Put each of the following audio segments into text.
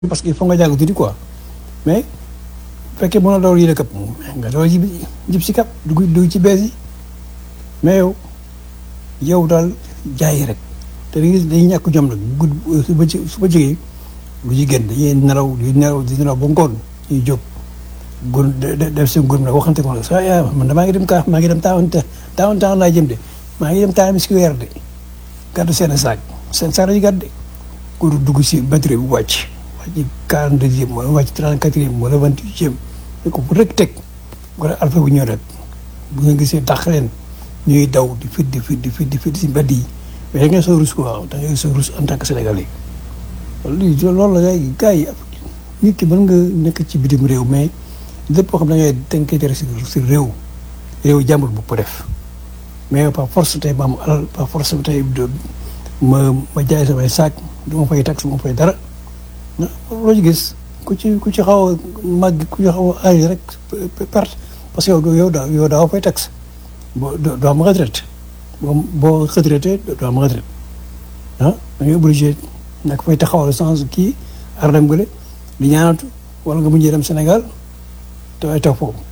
parce que il faut nga jàng tuuti quoi mais bu fekkee mën a dawal yële këpp nga dawal jib jib si kap dugg dugg ci bees yi mais yow yow daal jaay rek te dañuy dañuy ñàkk jom nag gudd su ba su ba jógee lu ci gën dañuy nelaw di nelaw di nelaw ba ngoon ñuy jóg gur def seen gur nag waxante ko nag sa yaa man damaa ngi dem kaa maa ngi dem taawan taawan taawan laa jëm de maa ngi dem taawan si weer de gàddu seen saak seen saak yi gàdde pour dugg si batterie bu wàcc wàcc quarante deuxième wala wàcc trente quatrième wala vingt huitième ko bu rek teg wala alpha bu ñëw rek bu nga gisee dàq leen ñuy daw di fit di fit di fit di fit si mbedd yi mais da ngay soo rus quoi da ngay soo rus en tant que sénégalais lii loolu la gars yi gars yi nit ki mën nga nekk ci bitim réew mais lépp koo xam ne da ngay da nga koy tere si si réew réew jàmbur bu ko def mais par force tey ma am alal par force tey ma ma jaay samay saak du ma fay tax ma fay dara loo ci gis ku ci ku ci xaw a màgg ku ci xaw a aay rek perte parce que yow yow daa yow daa fay tax boo doo am retraite boo boo retraité doo am retraite ah da ngay obligé nag fay taxawal sans kii ar dem gële di ñaanatu wala nga mujjee dem Sénégal te ay toog foofu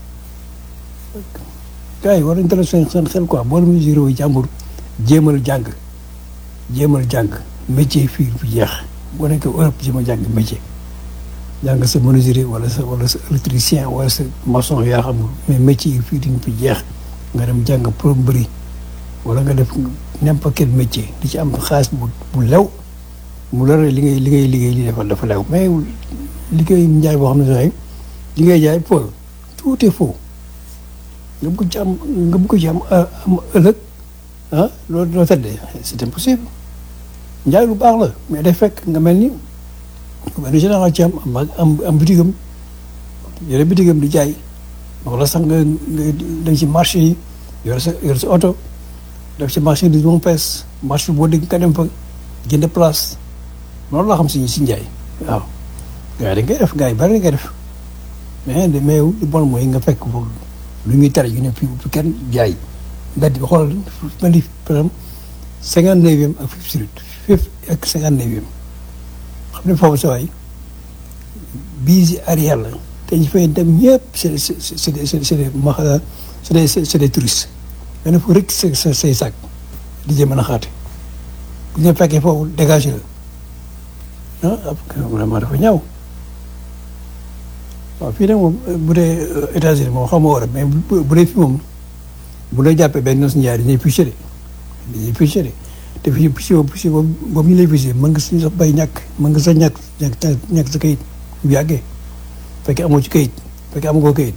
gars yi war nañu teel seen seen xel quoi boo demee si réew yi jàmbur jéemal jàng jéemal jàng métier fii bu jeex boo nekkee Europe jéem a jàng métier jàng sa menuisier wala sa wala sa électricien wala sa maçon yaa xam mais métier yi fii duñ fi jeex nga dem jàng plomberie wala nga def n'importe quel métier di ci am xaalis bu bu lew mu la li ngay li ngay liggéey li defal dafa lew mais liggéey njaay boo xam ne sax li ngay jaay faux tout est faux nga bëgg ci am nga bëgg ci am am ëllëg ah loolu loo tëddee c'est impossible njaay lu baax la mais day fekk nga mel ni benn général ci am am am bitigam yore bitigam di jaay wala sax nga nga dem ci marché yi yore sa yore sa oto def ci marché di moom pees marché boo dégg nga dem fa jënd place loolu laa xam si si njaay waaw gars yi dañ koy def gars yi bari dañ koy def mais de mais lu bon mooy nga fekk lu ñuy tere yu ne fii bu kenn jaay mbedd bi xoolal mel ni par exemple cinquante neuvième ak Fifth Street Fifth ak cinquante neuvième xam ne foofu sa waay bii si arrière la te ñu fay dem ñëpp c'est c'est c'est des c'est des ma c'est des c'est des touristes mais nag fu rek sa sa say sac di jëm mën a xaate bu ñu fekkee foofu dégagé la ah vraiment dafa ñaaw waaw fii nag moom bu dee États-Unis moom xam nga war a mais bu dee fii moom bu dee jàppee benn nos njaay dañuy fiché de dañuy fiché de te fii fiché boobu fiché boobu boobu ñu lay fiché mën nga suñu sax bay ñàkk mën nga sax ñàkk ñàkk ñàkk sa kayit bu yàggee fekkee amoo ci kayit fekkee amoo ko kayit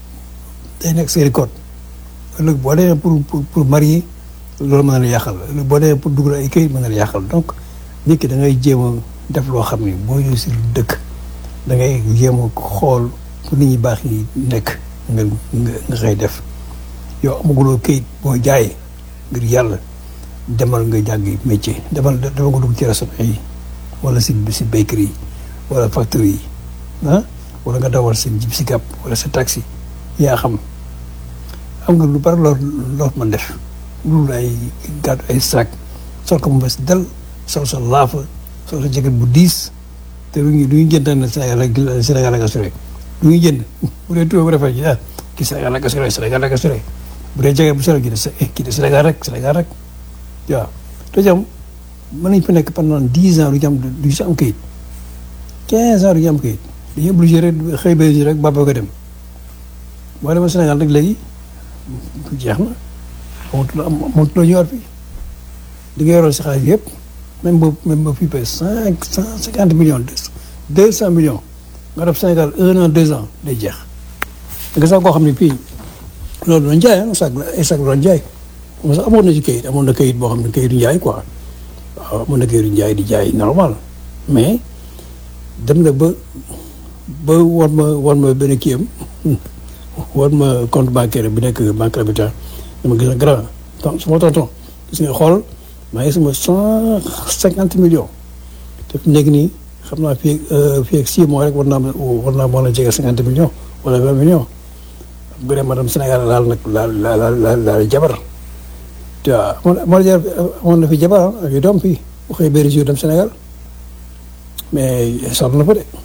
day nekk seeni code ëllëg boo demee pour pour pour marier loolu mën na la yàqal ëllëg boo demee pour dugal ay kayit mën na la yàqal donc nit ki da ngay jéem a def loo xam ni boo ñëw si dëkk da ngay jéem a xool fu nit ñi baax yi nekk nga nga nga xëy def yow amaguloo kayit boo jaayee ngir yàlla demal nga jàngi métier demal demal nga dugg ci restaurant yi wala si si bakery yi wala factory yi ah wala nga dawal sa jib si gàpp wala sa taxi yaa xam am nga lu bari loo loo mën def loolu ay gàddu ay sac sol ko mu bes del sol sa laafa sol sa jaket bu diis te lu ñu lu ñu jënd na Sénégal ak Sénégal ak assuré lu ñu jënd bu dee tubaab bu rafet ji ah kii Sénégal ak assuré Sénégal ak assuré bu dee jaket bu solo gi de kii de Sénégal rek Sénégal rek waaw te jam mën nañ fa nekk pendant dix ans du ñu am du ñu am kayit quinze ans du ñu am kayit dañuy obligé rek xëy ba rek baba ko dem boo demee Sénégal rek léegi jeex na amatul amatul ñëwaat fii di nga yoroon si xaalis yëpp même boobu même ba fii ba cinq cent cinquante millions deux cent millions nga def Sénégal un an deux ans day jeex da nga sax koo xam ne fii loolu doon jaay ah sax ay sax doon jaay parce que amoon na ci kayit amoon na kayit boo xam ne kayitu njaay quoi waaw amoon na kayitu njaay di jaay normal mais dem na ba ba war ma war ma benn kii am war ma compte bancaire bi nekk banque habitat dama gis na grand donc su ma tonton gis nga xool maa ngi sama cent cinquante millions te fi nekk nii xam naa fii fii ak six mois rek war naa war naa mën a jege cinquante millions wala vingt millions bu dee madame Sénégal laal nag laal laal laal laal jabar te waaw amoon amoon na fi jabar ak yu doom fii bu xëy benn jour dem Sénégal mais sor na fa de